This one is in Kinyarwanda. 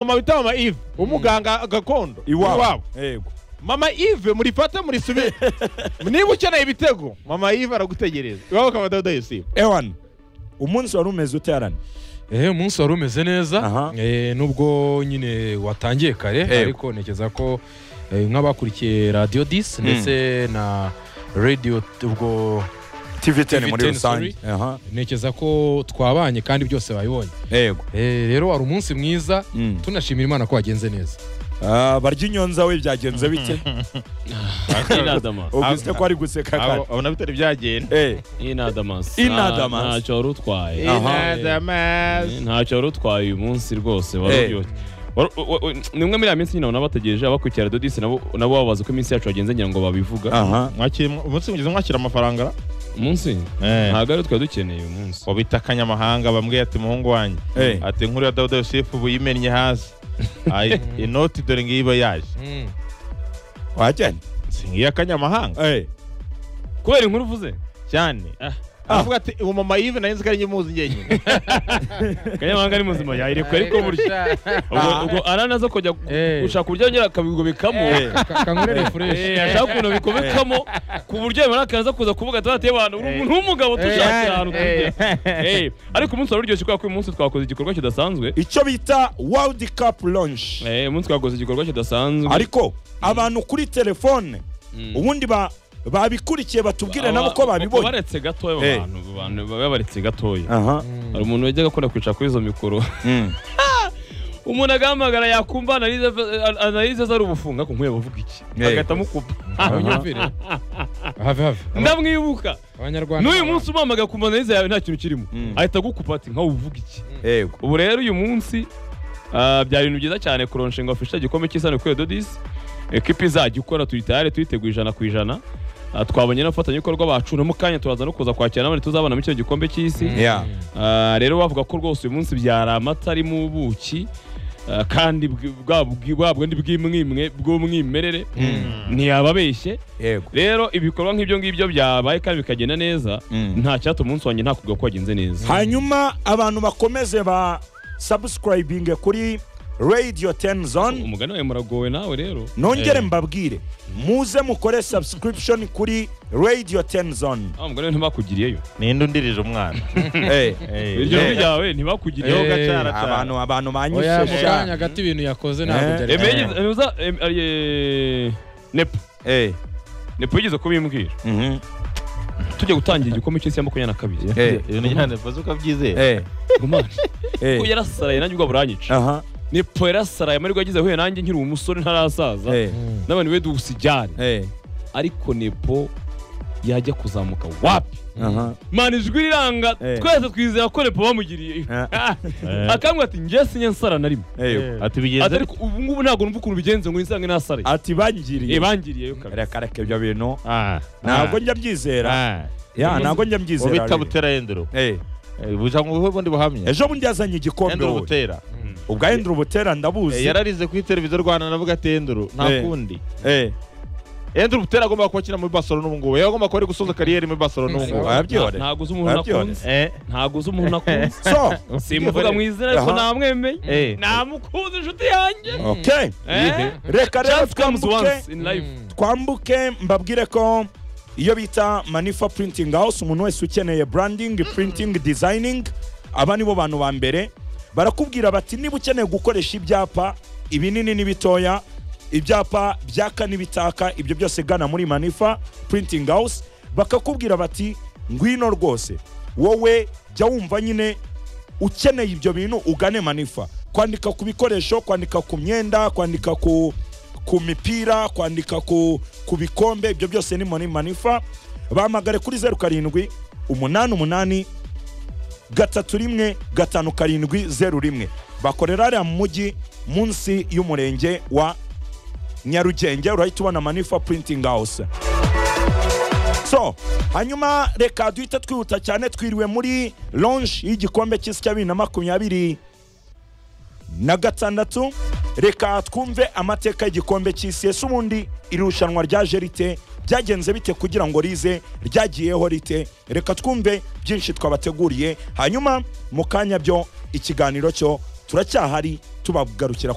mama bita mama Yves umuganga gakondo iwabo yego mama Yves murifate murisubire niba ukeneye ibitego mama Yves aragutegereza iwabo kabadodo yose ewan umunsi wari umeze ute yarani Eh, umunsi wari umeze neza Aha. eh, nubwo nyine watangiye kare ariko ntekereza ko eh, nk'abakurikiye radiyo disi ndetse na radiyo ubwo tv ten TV10 muri rusange sorry. aha ntekereza ko twabanye kandi byose babibonye yego Eh, rero wari umunsi mwiza Mm. tunashimira imana ko wagenze neza Ah, barya inyonza we byagenze bike Inadamas. uvuze ko ari guseka kare abona bitari byagenda Eh, Inadamas. Inadamas. Nta- Ntacyo wari utwaye. Aha. inadamazi Ntacyo wari utwaye uyu munsi rwose. Eh. wari uryoshye. Wari- wa- wa- Ni umwe muri ya minsi nyine abona bategereje abakurikira Radio Disi nabo nabo babaza uko iminsi yacu yagenze ngira ngo babivuga. aha mwakira umunsi mugeze mwakira amafaranga Umunsi Nta- ntabwo ari twari dukeneye uyu munsi. wabita akanyamahanga bambwiye ati muhungu wanjye Eh. ati inkuru ya dawuda yosefu ubu yimennye hasi Ayi, inoti dore ngiyi iba yaje Mm. wajyanye si ngiyi akanyamahanga Eh, Kubera inkuru uvuze. cyane Ah. aravuga ati uwo mama Yves nari nzi ko ari nyimuzi njyenyine Kanyamahanga ari muzima yayirekuye ariko burya. Ubwo Ah. ubwo aranaza kujya Eh. gushaka uburyo yongera akabigobekamo. eh, Ka- kankurere fureshi Eh, ashaka ukuntu bikobekamo ku buryo yabona akaza kuza kuvuga ati bateye abantu uri umuntu w'umugabo tushaka ahantu tujya Eh, ariko umunsi wari uryoshye kubera ko uyu munsi twakoze igikorwa kidasanzwe icyo bita world cup launch Eh, uyu munsi twakoze igikorwa kidasanzwe ariko abantu kuri telefone ubundi ba- babikurikiye batubwire nabo ko babibonye baretse gatoya abo Eh. bantu abo bantu baba baretse gatoya aha hari umuntu wajyaga akunda kwicara kuri izo mikoro Mm. umuntu agahamagara yakumva analize analize ari ubufunga ko nkwiye bavuga iki Eh. agahita amukupa abanyumvire have have ndamwibuka abanyarwanda n'uyu munsi umuhamagaye kumva analize yawe nta kintu kirimo Mm. ahita agukupa ati nkawe uvuga iki yego ubu rero uyu munsi ah, byari ibintu byiza cyane kuronsha ngo afishe igikombe cy'isano kuri dodisi ekipa izajya ikora tuyitayare tuyiteguye ijana ku ijana Ah, twabonye n'abafatanyabikorwa bacu no mu kanya turaza no kuza kwakira n'abandi tuzabonamo icyo gikombe cy'isi Yeah. Ah, rero bavuga ko rwose uyu munsi byari amata arimo ubuki ah, kandi bw- bwa bw- bwa bwundi bw'imwimwe bw'umwimerere ntiyababeshye yego rero ibikorwa nk'ibyo ngibyo byabaye kandi bikagenda neza Mm. nta cyatuma umunsi wanjye ntakubwira ko wagenze neza hanyuma abantu bakomeze ba subscribing kuri radio 10 zone umugani wawe muragowe nawe rero nongere Eh. mbabwire muze mukore subscription kuri radio 10 zone Ah, umugore ntibakugiriyeyo ninde undirije umwana Eh, iryo Yeah. jwi iryo ryawe ntibakugiriyeho Eh. gacara abantu abantu oya mu banyishisha kanya gato ibintu yakoze ntabwo Eh. byari Eme byiza. yigeze- eh, uza- em- ari, eh, nepo Eh, nepo yigeze kubimbwira mhm, tujya gutangira igikombe cy'isi ya makumyabiri na kabiri eh, ibintu nyine ntifuza uko byizera eh, Gumana. eh, Ko yarasaraye nanjye ubwo buranyica aha, nepo yarasaraye amarwa yagize ahuye nanjye nkiri umusore ntarasaza eh, Mm. n'abantu be dusijyane eh, ariko nepo yajya kuzamuka wapi aha, mana ijwi riranga Eh. twese twizera ko nepo bamugiriye Ah. akambwira ati njye sinye nsara na rimwe eh, ati ati bigenze ariko ubu ngubu ntabwo numva ukuntu bigenze ngo nsange nasare ati bangiriye bangiriyeyo kabiri reka reka ibyo bintu Ah, ntabwo ah, njya byizera ah. ya ntabwo njya ubita mbyizera butera yenduro Eh, buja ngo nguhe ubundi buhamya ejo bundi yazanye igikombe yenduro wowe butera ubwo ahindura ubutera Eh, ndabuzi yararize kuri televiziyo rwanda navuga ati yenduro nta Eh. kundi Eh, yenduro butera agomba kuba akina muri barcelona ubu ngubu yari agomba kuba ari gusoza kariyeri muri barcelona ubu ngubu wabyiboneye ntabwo uzi umuntu nakunze Eh, ntabwo uzi umuntu nakunze so simuvuga mu izina ariko Aha. namwemeye Eh. namukunze inshuti yanjye okay Eh? reka rero chance comes twambuke once in life Mm. twambuke mbabwire ko iyo bita manifa printing house umuntu wese ukeneye branding printing designing aba nibo bantu ba mbere barakubwira bati niba ukeneye gukoresha ibyapa ibinini n'ibitoya ibyapa byaka n'ibitaka ibyo byose gana muri manifa printing house bakakubwira bati ngwino rwose wowe jya wumva nyine ukeneye ibyo bintu ugane manifa kwandika ku bikoresho kwandika ku myenda kwandika ku, ku mipira kwandika ku, ku bikombe ibyo byose ni muri manifa bahamagare kuri zeru karindwi umunani umunani gatatu rimwe gatanu karindwi zeru rimwe bakorera hariya mu mujyi munsi y'umurenge wa nyarugenge urahita ubona manifa printing house so hanyuma reka duhita twihuta cyane twiriwe muri launch y'igikombe cy'isi cya bibiri na makumyabiri na gatandatu reka twumve amateka y'igikombe cy'isi ese ubundi irushanwa ryaje rite byagenze bite kugira ngo rize ryagiyeho rite reka twumve byinshi twabateguriye hanyuma mu kanya byo ikiganiro cyo turacyahari tubagarukira